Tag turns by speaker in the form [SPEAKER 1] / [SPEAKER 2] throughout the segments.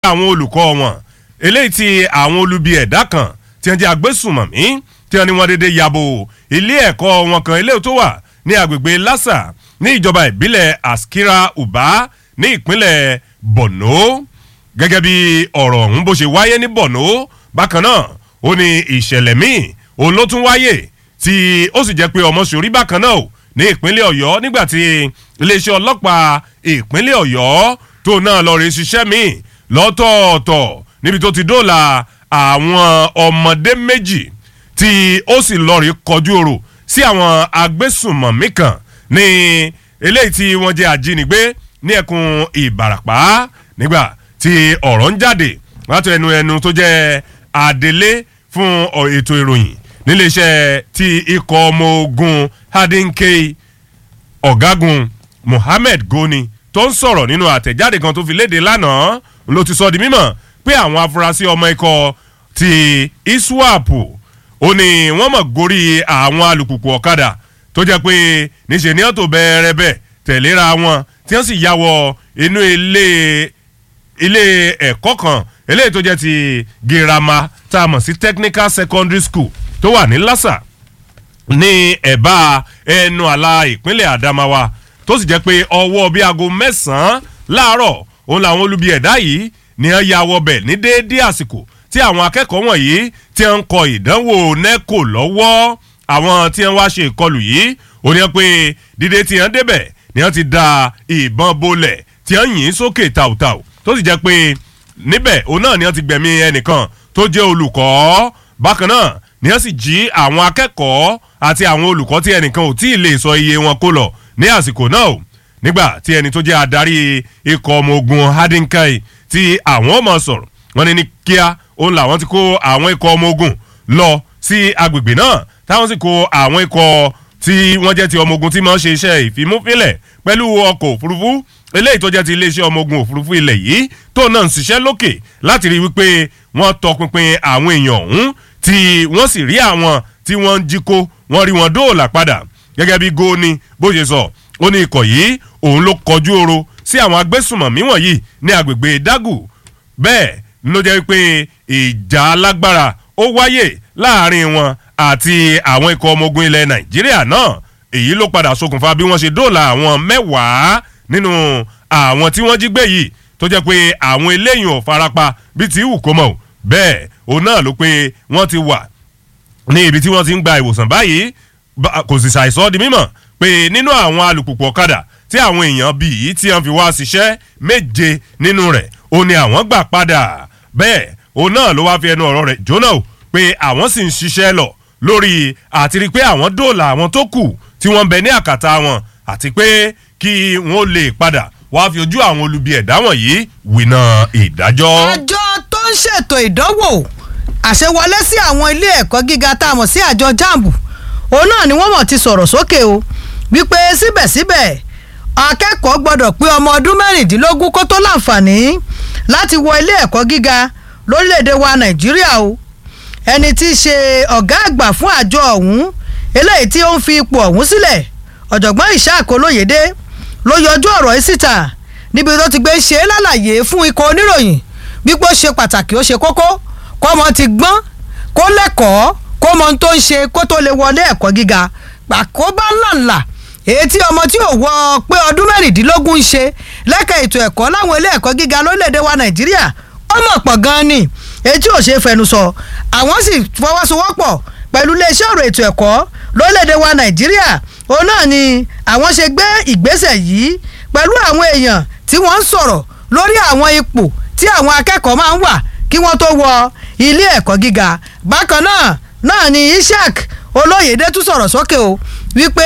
[SPEAKER 1] àwọn olùkọ́ wọn eléyìí tí àwọn olubi ẹ̀dá kan tí wọ́n jẹ́ agbésùnmọ̀mí tí wọ́n ní wọ́n dédé yabo ilé ẹ̀kọ́ wọn kan eléyìí tó wà ní agbègbè lassa ní ìjọba ìbílẹ̀ askira uba ní ìpínlẹ̀ borno gẹ́gẹ́ bí ọ̀rọ̀ ọ̀hún bó ṣe wáyé ní borno bákan náà ó ní ìṣẹ̀lẹ̀ míì òun ló tún wáyé tí ó sì jẹ́ pé ọmọ sòrí bákan náà ní ìpínlẹ̀ ọ̀yọ́ nígbà tí iléeṣẹ́ ọlọ́pàá ìpínlẹ̀ ọ̀yọ́ tó náà lọ rí ṣiṣẹ́ míì lọ́tọ̀ọ̀tọ̀ níbi tó ti dóòlà àwọn ọmọdé méjì tí ó sì lọ rí kọjú ọ̀rọ̀ sí àwọn agbésùnmọ̀mí kan ní eléyìí tí wọ́n jẹ́ ajínigbé ní ẹkùn ìbàràpá nígbà tí ọ̀rọ̀ ń jáde láti ẹnu ẹnu tó jẹ́ adelé fún ètò ìròyìn níléeṣẹ́ ti ikọ̀ ọmọ ogun hadinkei ọ̀gágun mohammed goni tó ń sọ̀rọ̀ nínú àtẹ̀jáde kan tó fi léde lánàá ló ti sọ di mímọ̀ pé àwọn afurasí ọmọ ikọ̀ ti iswap ó ní wọ́n mọ̀ gorí àwọn alùpùpù ọ̀kadà tó jẹ́ pé níṣẹ́ ni wọ́n tó bẹ̀rẹ̀ bẹ̀ tẹ̀léra wọn tí wọ́n sì yà wọ inú ilé ilé ẹ̀kọ́ kan eléyìí tó jẹ́ ti girama tá a mọ̀ sí technical secondary school tó wà ní lassa ní ẹ̀bá ẹnu àlà ìpínlẹ̀ adamawa tó sì jẹ́ pé ọwọ́ bíi aago mẹ́sàn-án láàárọ̀ òun làwọn olubi ẹ̀dá yìí ni wọ́n ya wọbẹ̀ ní déédéé àsìkò tí àwọn akẹ́kọ̀ọ́ wọ̀nyí ti ń kọ ìdánwò neco lọ́wọ́ àwọn tí wọ́n wá ṣe ìkọlù yìí ó ní pé dídé tí wọ́n débẹ̀ ni wọ́n ti da ìbọn bolẹ̀ tí wọ́n yìn sókè tàùtàù tó sì jẹ́ pé níbẹ̀ òun náà ni wọ́n ti gbẹ̀mí ẹnìkan tó jẹ́ olùkọ́ bákan náà ni wọ́n sì jí àwọn akẹ́kọ̀ọ́ àti àwọn olùkọ́ tí ẹnìkan ò tí ì lè sọ iye wọn kó lọ ní àsìkò náà o nígbà tí ẹni tó jẹ́ adarí ikọ̀ ọmọ ogun hadinkai tí àwọn ọmọ sọ̀rọ̀ wọn ni ní kíá òun làwọn ti kó àwọn ikọ̀ ọmọ ogun lọ sí agbègbè náà táwọn sì kó àwọn ikọ̀ tí wọ́n jẹ́ ti ọmọ ogun tí máa ń ṣe iṣẹ́ ìfimúfilẹ̀ pẹ̀lú ọkọ̀ òfurufú eléyìí tó jẹ́ ti iléeṣẹ́ ọmọ ogun òfurufú ilẹ̀ yìí tó náà ń ṣiṣẹ́ lókè láti rí wípé wọ́n tọpinpin àwọn èèyàn ọ̀hún tí wọ́n sì rí àwọn tí wọ́n ń jí kó wọ́n rí wọn dóòlà padà gẹ́gẹ́ bí góòní bó ṣe sọ ó ní ikọ̀ yìí òun ló kọjú oro sí àwọn agbésùmọ̀mí wọ̀nyí ní agbègbè dagu bẹ́ẹ̀ ló jẹ́ pé ìjà alágbára ó wáyè láàrin wọn àti àwọn ikọ̀ ọmọ ogun ilẹ̀ nàìjíríà náà èyí ló padà ṣokùnfà bí wọ́n ṣe dóòlà àwọn mẹ́wàá nínú àwọn tí wọ́n jí gbé yìí tó jẹ́ pé àwọn eléyìí ò farapa bí ti wù kó mọ̀ bẹ́ẹ̀ òun náà ló pé wọ́n ti wà ní ibi tí wọ́n ti ń gba ìwòsàn báyìí kò sì ṣàìsọ́ di mímọ̀ pé nínú àwọn alùpùpù ọ̀kadà tí àwọn èèyàn bíi yìí tí wọ́n fi wá ṣiṣẹ́ méje nínú rẹ̀ ó ní àwọn gbà padà bẹ́ẹ̀ òun náà ló wá fi ẹnu ọ̀rọ̀ rẹ̀ jóná o pé àwọn sì ń ṣiṣẹ́ lọ lórí àti rí pé àwọn dóòlà àwọn tó kù tí wọ́n ń bẹ ní àkàtà wọn àti pé kí wọ́n lè padà wá fi ojú àwọn olubi ẹ̀dá wọ̀nyí wìnà ìdájọ́.
[SPEAKER 2] àjọ tó ń ṣètò ìdánwò àṣewọlé sí àwọn ilé ẹ̀kọ́ gíga tá a mọ̀ sí àjọ jambu òun náà ni wọ́n mọ̀ ti sọ̀rọ̀ sókè o wípé síbẹ̀síbẹ̀ akẹ́kọ̀ọ́ gbọ́dọ̀ pé ọmọ ọdún mẹ́rìndínlógún kó tó láǹfààní láti wọ ilé ẹ̀kọ́ gíga lórílẹ̀‐èdè wa nàìjíríà o ẹni tí í ṣe ọ̀gá àgbà fún àjọ ọ̀hún eléyìí tí ó ń fi ipò ọ̀hún sílẹ̀ ọ̀jọ̀gbọ́n ìṣáàkó lóyèdè ló yọjú ọ̀rọ̀ yìí síta níbi tó ti gbé ṣe é lálàyé fún ikọ̀ oníròyìn wípé ó ṣe pàtàkì ó ṣe kókó kọ́mọ ti gbọ́n kó lẹ́kọ̀ọ́ kó mọ ohun tó ń ṣe kó tó lè wọlé ẹ̀kọ́ gíga pàkóbá ńláńlá èyí tí ọmọ tí ò wọ pé ọdún mẹ́rìndínlógún ń ṣe lẹ́ka ètò ẹ̀kọ́ láwọn ilé ẹ̀kọ́ gíga lórílẹ̀‐èdè wa nàìjíríà ó mọ̀ pọ̀ gan-an ni èyí tí ò ṣe é fẹnu sọ àwọn sì fọwọ́sowọ́pọ̀ pẹ̀lú iléeṣẹ́ ọ̀rọ̀ ètò ẹ̀kọ́ lórílẹ̀‐èdè wa nàìjíríà òun náà ni àwọn ṣe gbé ìgbésẹ̀ yìí pẹ̀lú àwọn èèyàn tí wọ́n ń sọ̀rọ̀ lórí àwọn ipò tí àwọn akẹ́kọ̀ọ́ máa ń wà kí wọ́n tó wọ ilé ẹ̀kọ́ gíga bákan náà náà ni ishaq olóyèdè tún sọ̀rọ̀ sókè o wípé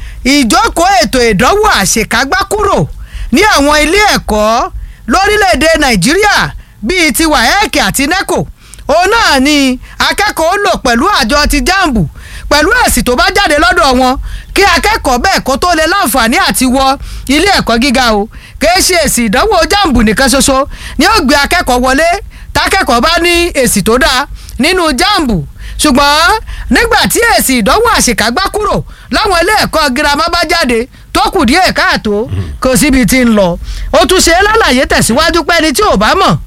[SPEAKER 2] ìjókòó ètò ìdánwò àṣekágbá kúrò ní àwọn ilé ẹ̀kọ́ lórílẹ̀‐èdè nàìjíríà bíi ti waec àti neco òun náà ni akẹ́kọ̀ọ́ lò pẹ̀lú àjọ ti jambu pẹ̀lú èsì tó bá jáde lọ́dọ̀ wọn kí akẹ́kọ̀ọ́ bẹ́ẹ̀ kó tó lè láǹfààní àti wọ ilé ẹ̀kọ́ gíga o kìí ṣe èsì ìdánwò jambu nìkan ṣoṣo ni ó gbé akẹ́kọ̀ọ́ wọlé tákẹ́kọ̀ọ́ bá ní èsì tó dáa nínú jambu ṣùgbọ́n nígbà tí èsì ìdánwò àṣekágbá kúrò láwọn ilé ẹ̀kọ́ girama bá jáde tó kù díẹ̀ káàtó kò síbi tí ń lọ ó tún ṣe é lálàyé tẹ̀síwájú pé ẹni tí ò bá mọ̀